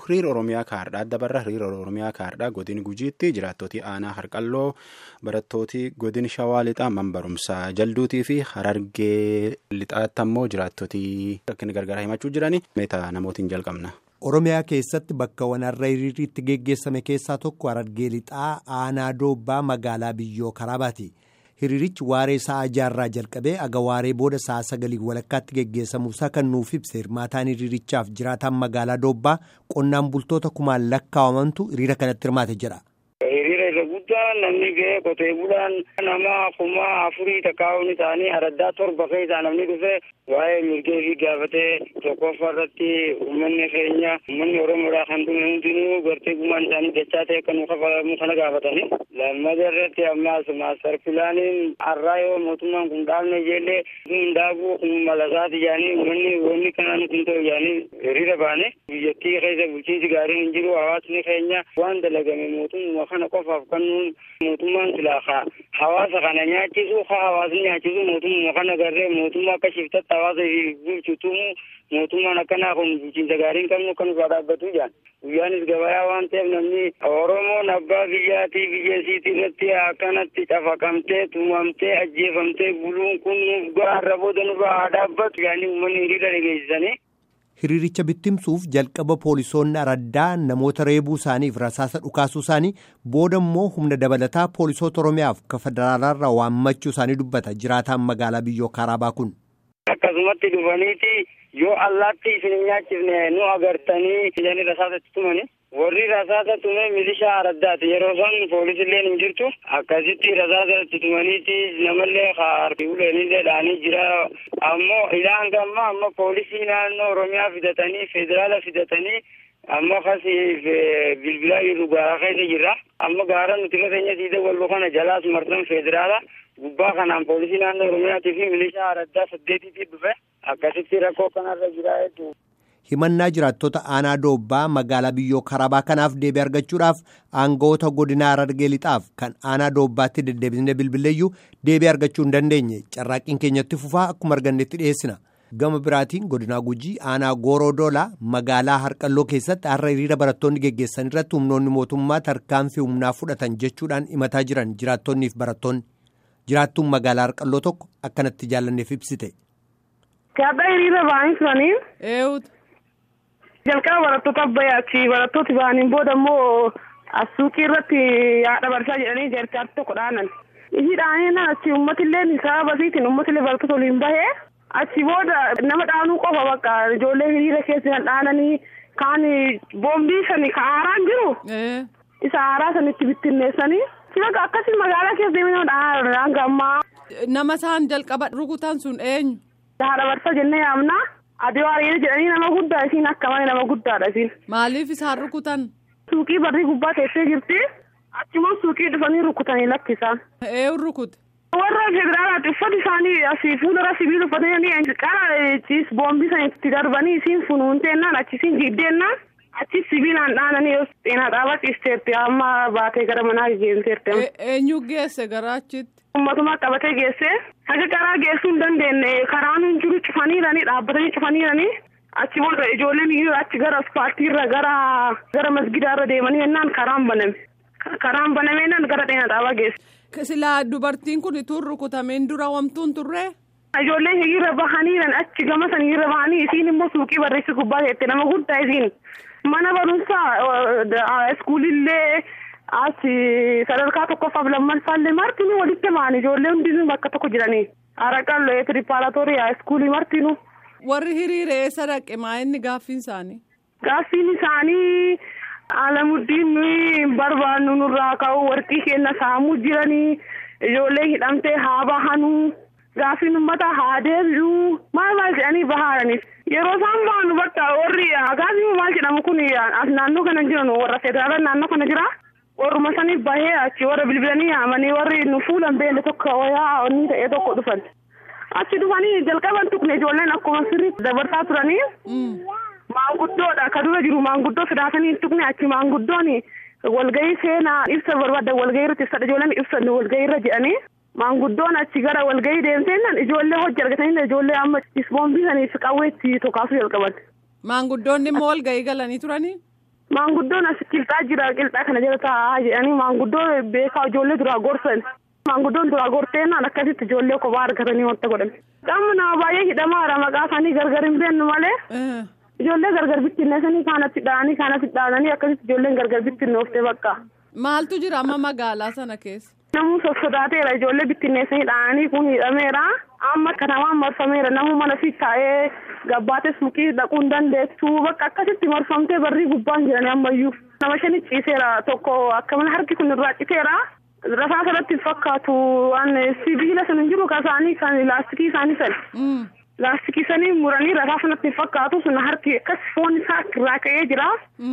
hiriira oromiyaa kaardhaa dabarra hiriira oromiyaa kaardhaa godin gujiitti jiraattootii aanaa harqalloo barattooti godin shawaa lixaa man barumsaa jalduutii fi harargee lixaatti ammoo jiraattootii rakkina gargaaraa himachuu jiranii meetaa namootiin jalqabna. Oromiyaa keessatti bakka wanarra hiriirri itti geggeessame keessaa tokko harargee lixaa aanaa doobbaa magaalaa biyyoo karaabaati. Hiriirichi waaree sa'a jaarraa jalqabee aga waaree booda sa'a sagalii walakkaatti geggeessamuusaa kan nuuf ibse hirmaataan hiriirichaaf jiraataan magaalaa doobbaa qonnaan bultoota kumaan lakkaawamantu hiriira kanatti hirmaate jedha. Hiriira isa guddaa namni ga'ee qotee bulaan nama kuma afurii takkaa'uun isaanii araddaa torba keessaa namni dhufe waa'ee mirgee fi gaafatee tokkoffaa irratti uummanni keenya uummanni oromoodhaa kan dhume hundinuu gartee gumaan isaanii dachaa ta'e kan kafalamu kana gaafatanii lammata irratti ammaas maastar pilaaniin har'aa yoo mootummaan kun dhaabne ijeellee kun daakuu kun malasaati jedhanii uummanni wanni kana nuti hin ta'u jedhanii hiriira baane biyyattii keessa bulchiinsi gaariin hin jiru hawaasni keenya waan dalagame mootummaa kana qofaaf kan nuun mootummaan silaa hawaasa kana nyaachisu haa hawaasni nyaachisu mootummaa kana garree mootummaa akka shiftatti hawaasa bulchutumu mootummaan akkanaa kun bulchiinsa gaarii hin qabnu kan irraa dhaabbatu jedhan guyyaanis gabayaa waan ta'eef namni oromoon abbaa biyyaatii biyya isiitii irratti akkanatti cafaqamtee tumamtee ajjeefamtee buluun kun nuuf gaarra booda nurraa haa dhaabbatu jedhanii uummanni hiriira dhageessisanii. Hiriiricha bittimsuuf jalqaba poolisoonni araddaa namoota reebuu isaaniif rasaasa dhukaasuu isaanii booda immoo humna dabalataa poolisoota Oromiyaaf ka federaalaarraa waammachuu isaanii dubbata jiraataan magaalaa biyyoo Karaabaa kun. Akkasumatti dhufaniiti yoo allaatti isin hin nyaachifne nu agartanii jedhanii rasaasatti tumani. Warri rasaasa tume milishaa araddaati yeroo san poolisillee hin jirtu akkasitti rasaasatti tumaniiti namallee harki uleenillee dhaanii jira ammoo ilaan gamma amma poolisii naannoo oromiyaa fidatanii federaala fidatanii amma kasi bilbilaa jiru gaara keessa jirra amma gaara nuti irra keenya siidee walbo kana jalaas marsan federaala gubbaa kanaan poolisii naannoo oromiyaatii fi milishaa araddaa saddeetiitii dhufe akkasitti rakkoo kanarra jira hedduu. himannaa jiraattota aanaa doobbaa magaalaa biyyoo karabaa kanaaf deebii argachuudhaaf aangawoota godina harargee lixaaf kan aanaa doobbaatti deddeebisnee bilbileeyyuu deebii argachuu hin dandeenye carraaqqiin keenyatti fufaa akkuma argannetti dhiyeessina gama biraatiin godinaa gujii aanaa gooroo doolaa magaalaa harqalloo keessatti har'a hiriira barattoonni geggeessan irratti humnoonni mootummaa tarkaanfii humnaa fudhatan jechuudhaan himataa jiran jiraattonniif barattoonni jiraattuun magaalaa harqalloo tokko akkanatti jaallanneef ibsite. jalqaba barattoota abbayyaatti barattooti ba'aniin booda immoo suuqii irratti haadha barsaa jedhanii jeerkaatti tokko dhaanan ishii dhaaneenaan achi uummatillee sababa isiitiin uummatillee barattoota waliin bahee achi booda nama dhaanuu qofa bakka ijoollee hiriira keessa kan dhaananii kaan boombii sani ka aaraan jiru isa aaraa sanitti bittinneessanii bakka akkasii magaalaa keessa deemee nama dhaanaa gammaa. nama isaan jalqaba rukutan sun eenyu. haadha barsaa jennee yaamnaa. Adii waariyyee jedhanii nama guddaa isiin akka malee nama guddaadha isiin. Maaliif isaan rukutan? Suuqii barrii gubbaa teessee jirti. Achimoo suuqii dhufanii rukutanii lakkisaan. Eenyu rukute? Warra federaalaati uffati isaanii asii fuuldura sibiila uffatanii qara ciis boombii sana itti darbanii isiin funuunteennaan achi isiin jiiddeennaan achi sibiilaan dhaananii yoo xeenaa dhaabaa ciisteetti amma baatee gara manaa geesseerti. Eenyu geesse gara achitti? Uummatuma qabatee geesse haga karaa geessuu hin dandeenye karaan hin jiru cufaniiranii dhaabbatanii cufaniiranii achi booda ijoolleen hiriira achi gara asfaaltiirra gara gara masgidaarra deemanii jennaan karaan baname karaan banameenaan gara dheena dhaabaa geesse. Silaa dubartiin kun ituu rukutameen dura wamtuun turree. Ijoolleen hiriira bahaniiran achi gama san hiriira bahanii isiin immoo suuqii barreessi gubbaa teette nama guddaa isiin mana barumsaa iskuulillee. Asi sadarkaa tokkoffaaf lammaffaallee martinuu walitti ba'an ijoollee hundinuu bakka tokko jiranii haraqallee tiripaaratorii iskuulii martinuu. Warri hiriire eessa dhaqe maa inni gaaffiin isaanii? Gaaffiin isaanii alamuddiin hin barbaannu nurraa ka'u warqii keenya saamuu jiranii ijoollee hidhamtee haa bahanuu gaaffiin uummata haa deebi'uu maal maal jedhanii bahaaraniif. Yeroo isaan bahan bakka warri gaaffiin maal jedhamu kun as naannoo kana jiran warra federaalaa naannoo kana jira. warruma saniif bahee achi warra bilbilanii yaamanii warri nu fuulan beelle tokko wayaa onni ta'ee tokko dhufan achi dhufanii jalqaban tuqne ijoolleen akkuma sirriitti dabarsaa turanii maanguddoodha ka dura jiru maanguddoo sodaatanii tuqne achi maanguddoon walgahii seenaa ibsa barbaadda walgahii irratti ibsadha ijoolleen ibsan walgahii irra jedhanii maanguddoon achi gara walgahii deemteennan ijoollee hojii argatanii ijoollee amma isboombii saniif qawweetti tokaasuu jalqaban. Maanguddoonni immoo walgahii galanii turanii. Maanguddoon as qilxaa jira qilxaa kana jala taa'aa jedhanii maanguddoo beekaa ijoollee duraa gorsan. Maanguddoon duraa gorteennaan akkasitti ijoollee kophaa argatanii wanta godhan. Qaama nama baay'ee hidhamaadha maqaa isaanii gargar hin beennu malee. Ijoollee gargar bittinneessanii kaanatti dha'anii kaanatti dha'anii akkasitti ijoolleen gargar bittinnoofte bakka. Maaltu jira amma magaalaa sana keessa? Namuu sossodaateera ijoollee bittinneessanii dha'anii kun hidhameera. Amma katamaan marfameera namuu mana fi taa'ee gabbaates mukii dhaquu hin dandeessu bakka akkasitti marfamtee barrii gubbaan jiranii ammayyuu. Nama shani ciiseera tokko akka mana harki kun irraa citeera. Rafaa sanatti hin fakkaatu waan sibiila sana hin jiru kasaanii kan laastikii isaanii sana. Laastikii sanii muranii rafaa sanatti hin fakkaatu sun harki akkas foon isaa irraa ka'ee jira.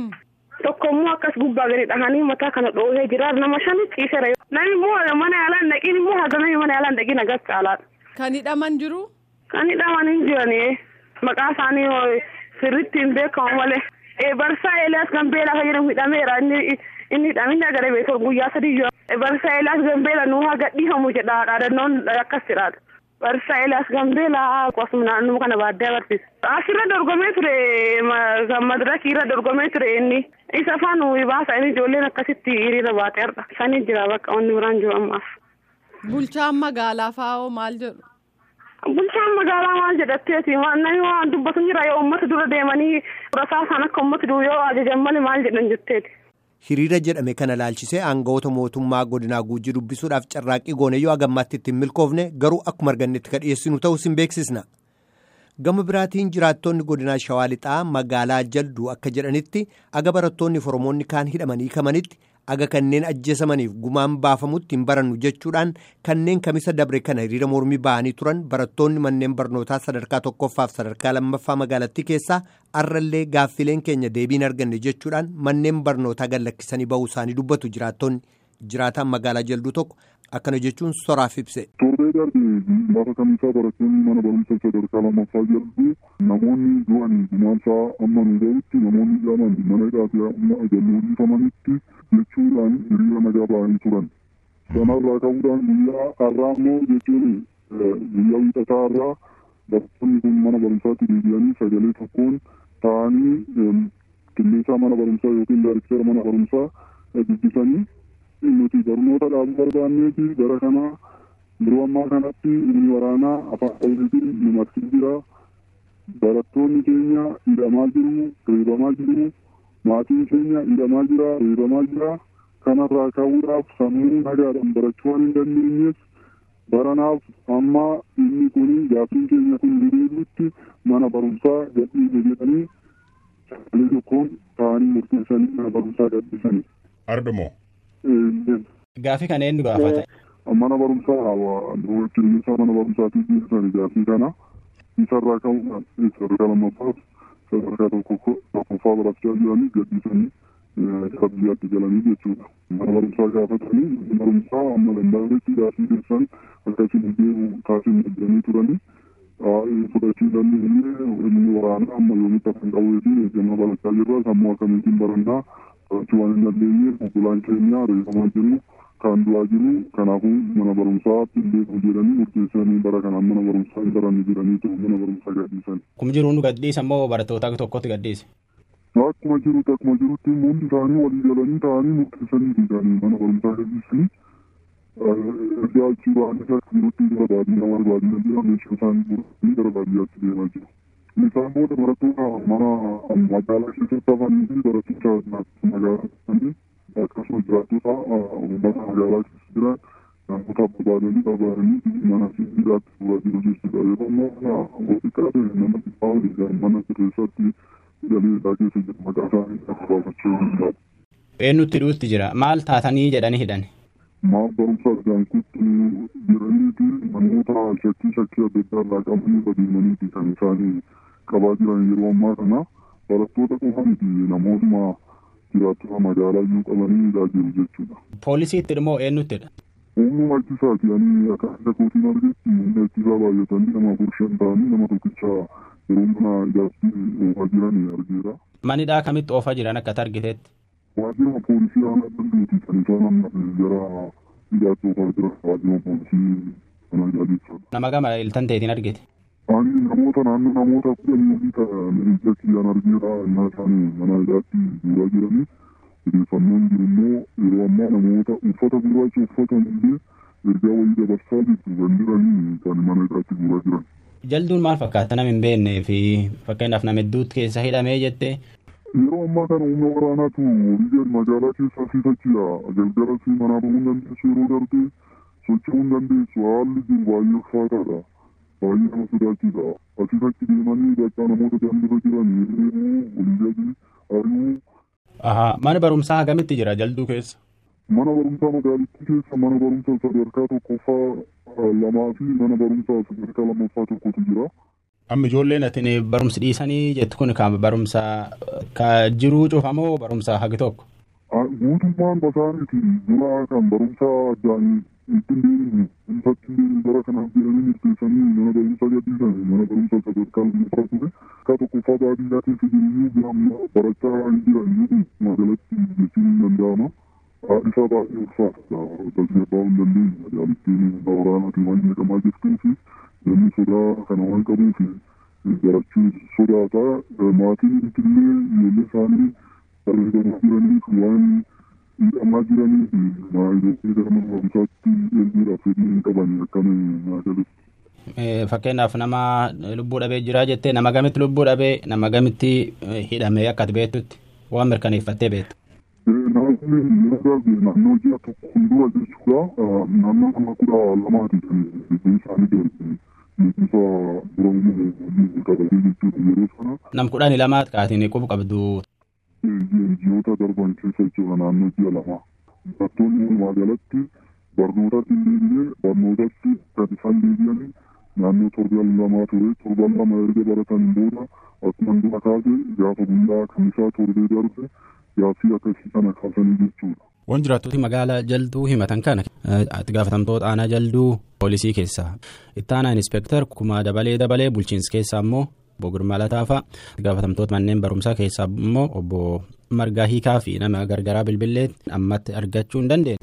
Tokko immoo akkas gubbaa gadi dhahanii mataa kana dhoohee jira nama shani ciiseera. Namni immoo mana yaalaan dhaqiin immoo haga namni mana yaalaan dhaqiin agas caalaadha. Kan hidhaman jiru? Kan hidhaman hin jirani. Maqaa isaanii sirriitti hin beekamu malee. Barsaa Eeliyaas Gambeelaa kan jedhamu hidhameera inni inni hidhamini agaree beekoo guyyaa sadii yoo. Barsaa Eeliyaas Gambeelaa nuu haa gadhiifamu jedha dhaadannoon akkas jedhaadha. Barsaa Eeliyaas Gambeelaa akkasuma naannoo kana baadiyyaa barsiisa. Asirra dorgomee ture madirakii irra dorgomee ture inni. Isa afaan baasa inni ijoolleen akkasitti hiriira baatee arga. Sanii jira bakka wanni biraan jiru ammaaf. Bulchaan magaalaa faa'oo maal jedhu? Bulchaan magaalaa maal jedhatteeti namni waan dubbatu jira yoo uummata dura deemanii rasaa isaan akka uummata dura yoo ajajan malee maal jedhan jetteeti. Hiriira jedhame kana laalchisee aangawoota mootummaa godinaa guujii dubbisuudhaaf carraaqqii goone yoo agammaatti ittiin milkoofne garuu akkuma argannetti ka dhiyeessinu ta'us hin beeksisna. Gama biraatiin jiraattonni godinaa Shawaa Lixaa magaalaa jalduu akka jedhanitti aga barattoonni Oromoonni kaan hidhamanii kamanitti aga kanneen ajjeesamaniif gumaan baafamutti hin barannu jechuudhaan kanneen kamisa dabre kana hiriira mormii ba'anii turan barattoonni manneen barnootaa sadarkaa tokkoffaaf sadarkaa lammaffaa magaalattii keessaa arrallee gaaffileen keenya deebiin arganne jechuudhaan manneen barnootaa gallakkisanii ba'uu isaanii dubbatu jiraattonni jiraataan magaalaa jalduu tokko akkana jechuun soraaf ibse. Torbee darbe lafa kamisaa barattoonni mana barumsa sadarkaa lammaffaa jalduu namoonni du'an gumaansaa amma nu ga'utti namoonni jedhaman mana hidhaatii amma ajalluu dhiifamanitti jechuudhaan hiriira nagaa ba'anii turan. Sanarraa ka'uudhaan guyyaa har'aa immoo jechuun guyyaa wiixataa har'aa barattoonni kun mana barumsaatti deebi'anii sagalee tokkoon ta'anii qilleensaa mana barumsaa yookiin daariktera mana barumsaa dubbisanii nuti barnoota dhaabuu barbaanneeti gara kanaa yeroo ammaa kanatti inni waraanaa afaan oromiitiin nu marsee jira. Barattoonni keenya hidhamaa jiru, reebamaa jiru. Maatiin keenya hidhamaa jira, reebamaa jira. Kanarraa ka'uudhaaf sammuu nagaadhaan barachuu waan hin dandeenyeef baranaaf amma inni kun gaaffiin keenya kun deebi'utti mana barumsaa gadhiise jedhanii sagalee tokkoon ta'anii murteessanii mana barumsaa gadhiisanii. Ardamoo. Gaaffii kana eenyu gaafata? Mana barumsaa qilleensa mana barumsaatii geessisanii gaaffii kana isarraa ka'uudhaan sadarkaa lammaffaaf sadarkaa tokkoffaa barachaa jiranii gadhiisanii gara biyyaatti galanii jechuudha. Mana barumsaa gaafatanii mana barumsaa amma danda'ametti gaaffii keessan akkasiin deebi'u taasisan jedhanii turanii fudhachiisanii illee inni waraanaa amma yoomitti akka hin qabuufi eeggannoo barachaa jirra sammuu akkamiitiin barannaa barachuu waan hin dandeenyeef obbolaan keenya reefamaa jiru kan du'aa jiru kanaafuu mana barumsaatti beeku jedhanii murteessanii bara kanaan mana barumsaa hin baranne jedhaniitu mana barumsaa gadhiisan. Akkuma jiru nu gadhiisa moo barattoota tokkotti gadhiise? Akkuma jirutti akkuma jirutti hundi isaanii walii galanii ta'anii murteessanii jedhanii mana barumsaa gadhiisanii ergaa achii ba'anii akka jirutti gara baadiyyaa mana baadiyyaa jira meeshaa isaanii guuranii gara baadiyyaatti deemaa jiru. Isaan booda barattoota mana magaalaa keessatti hafanii fi barattoota magaalaa keessatti akkasumas jiraattota uummata magaalaa keessa jiran namoota barbaadanii barbaadanii mana sibiilaatti fuula jiru jechuudha. Yeroo ammaa xiqqaa ta'e nama xiqqaa waliin mana keessatti galee isaa keessa jiru maqaa isaanii akka baafachuu danda'u. Eenyutti dhuutti jira maal taatanii jedhanii hidhan? Maal barumsa argaankutti jiraniiti namoota shakkii shakkii adda addaa irraa qabanii adeemaniiti kan isaanii qabaa jiran yeroo ammaa kana barattoota qofa miti namootuma jiraattota magaalaa iyyuu qabanii hidhaa jiru jechuudha. Poolisiitti immoo eenyuttidha? Humnuma ittisaati ani akka adda kootiin argetti humna ittisaa baay'atanii nama afur shan ta'anii nama tokkicha yeroo mana ijaarsi oofaa jiran argeera. Manidhaa kamitti oofaa jiran akka argiteetti? Waajjira poolisii aanaa danduuti kan isaan gara ijaarsi oofaa jiran waajjira poolisii kana jechuudha. Nama gama iltan ta'eetiin argite? Ani namoota naannoo namoota kudhanii olii ta'an ija kiyyaan argeera innaa isaanii mana hidhaatti guuraa jiranii odeeffannoon jiru immoo yeroo ammaa namoota uffata gurraacha uffatan illee ergaa wayii dabarsaa jirtu kan jiranii kan mana hidhaatti guuraa jiran. Jalduun maal fakkaata nama hin beeknee fi fakkeenyaaf nama hedduutti keessa hidhamee jettee Yeroo ammaa kana humna waraanaatu biyya magaalaa keessaa fiifachiidha. Galgalas manaa bahuu hin dandeessu yeroo darbee socho'uu hin dandeessu. Haalli jiru baay'ee ulfaataadha. Baay'ee nama sodaachiisa. Asiis achi deemanii bakka namoota daandirra jiran hirribuu, oliyyatti, ari'uu. Ahaa mana barumsaa hagamitti jira jalduu keessa? Mana barumsaa magaalittii keessa mana barumsaa sadarkaa tokkoffaa lamaa fi mana barumsaa sadarkaa lammaffaa tokkotu jira. Amma ijoolleen ati barumsi dhiisanii jettu kun kan barumsa ka jiruu cufamoo barumsa hagi tokko? Guutummaan basaaniiti dura kan barumsa addaan ittiin deemnu ifatti deemnu bara kanaaf jedhanii murteessanii mana barumsaa gadhiisan mana barumsaa sadarkaa lammaffaa ture akka tokkoffaa baadiyyaa keessa jiruyyuu biramma barachaa hin jiran kun magaalatti jechuun hin danda'ama. Isaa baay'ee ulfaata tasgabbaa hin dandeenye magaalittiin waraanaatiin waan jedhamaa jirtuu fi namni sodaa kana waan qabuuf barachuu sodaata maatiin illee ijoollee isaanii barreeffamaa jiraniif waan hidhamaa jiraniif maayilootni gara mana barumsaatti erguudhaaf fedhii hin qaban akkana magaalittii. Fakkeenyaaf nama lubbuu dhabee jira jettee nama gamitti lubbuu dhabee nama gamitti hidhamee akka ati beektutti waan mirkaneeffattee beektu. Namoonni yeroo darbe naannoo ji'a tokko fuuldura jechuudha. Naannoo nama kudha lamaati kan biyyi isaanii darbe. Beekumsa dura uumuu qabatee jechuudha yeroo sana. Nam kudhanii lamaat kaatiin qubu qabdu. Ji'oota darban keessa jechuudha naannoo ji'a lama. Barattoonni walumaa galatti barnootatti illee barnootatti kan isaan deebi'anii naannoo torban lamaa ture. Torban lama erga baratan booda akkuma dura kaase gaafa guyyaa kan isaa torbee darbe gaaffii akkasii kana kaasanii jechuudha. Waan jiraattoti magaalaa jalduu himatan kana itti gaafatamtoota aanaa jalduu poolisii keessaa itti aanaa inspektar kumaa dabalee dabalee bulchiinsa keessaa immoo obbo Girmaa Lataafaa itti gaafatamtoota manneen barumsaa keessaa immoo obbo Margaa Hiikaa fi nama gargaraa bilbilee ammatti argachuu hin dandeenye.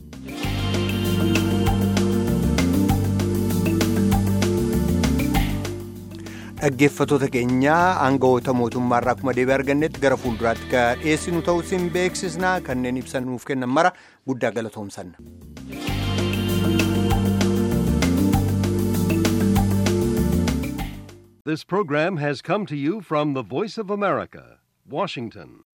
dhaggeeffatoota keenyaa aangawoota mootummaarraa akkuma deebii argannetti gara fuulduraatti ka dhiyeessinu ta'uu isin beeksisnaa kanneen ibsan nuuf kennan mara guddaa galatoomsanna. This program has come to you from the Voice of America, Washington.